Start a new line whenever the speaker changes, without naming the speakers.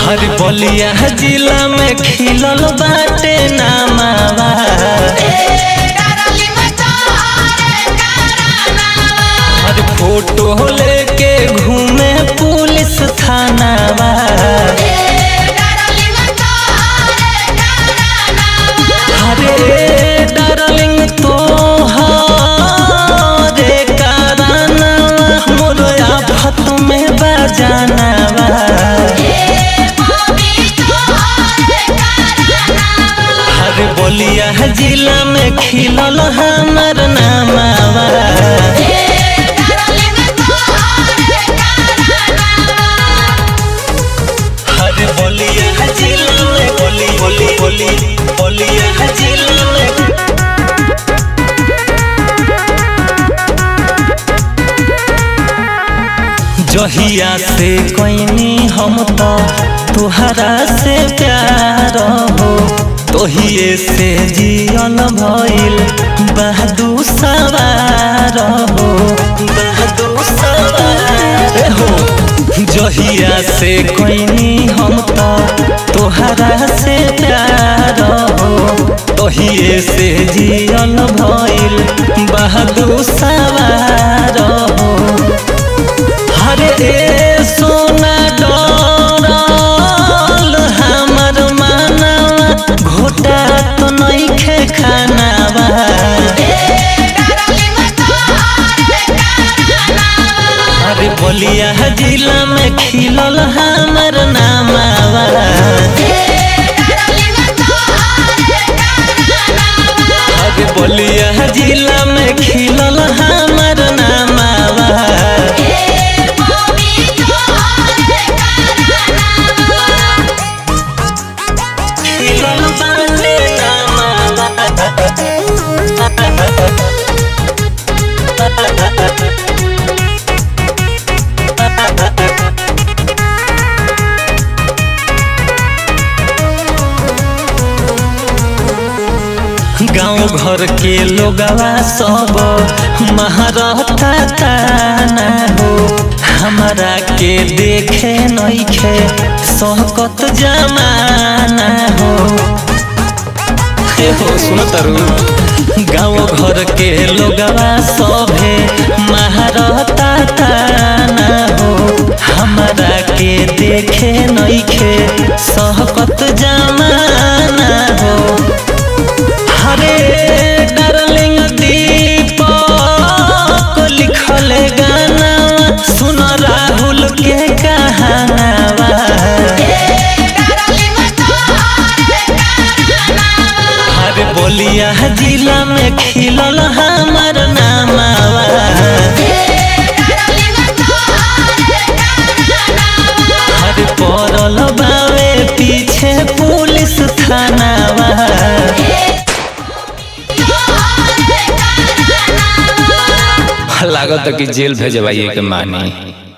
हर बलिया जिला में खिलल बाटे नामावा हर फोटो लेके घूमे पुलिस थानावा हरे डार्लिंग तो हरे कारनावा मोर आफत में बजानावा हर बोलिया जिला में खिलल हमर नामावा हर बोलिया जिला में बोली बोली बोली बोलिया जिला में जहिया से कोइनी हम तो तुहरा से प्यार हो तोहिए से जियन भइल बहादू सवार हो बहादू सवार हो जहिया से कोइनी हम तो तुहरा से प्यार हो तोहिए से जियन भइल बहादू सवार हो हरे ए सोना डरल हमर मानवा घोटा तो नइखे खानावा अरे बोलिया जिला में खिलल हमर नामावा अरे बोलिया जिला में खिलल हमर नामावा खिलल बाटे गाँव घर के लोगवा सब महारथा ताना हो हमारा के देखे नइखे सहकत जमाना हो हे हो सुन तरु गाँव घर के लोगवा सभे महारथा ताना हो हमारा के देखे नइखे सहकत जमाना हो हरे डार्लिंग दीपक लिखल गाना सुन राहुल के कहानावा हरे बोलिया जिला में खिलल हमर नामावा हरे पड़ल बावे पीछे पुलिस थानावा लागत कि जेल भेजवाइए के मानी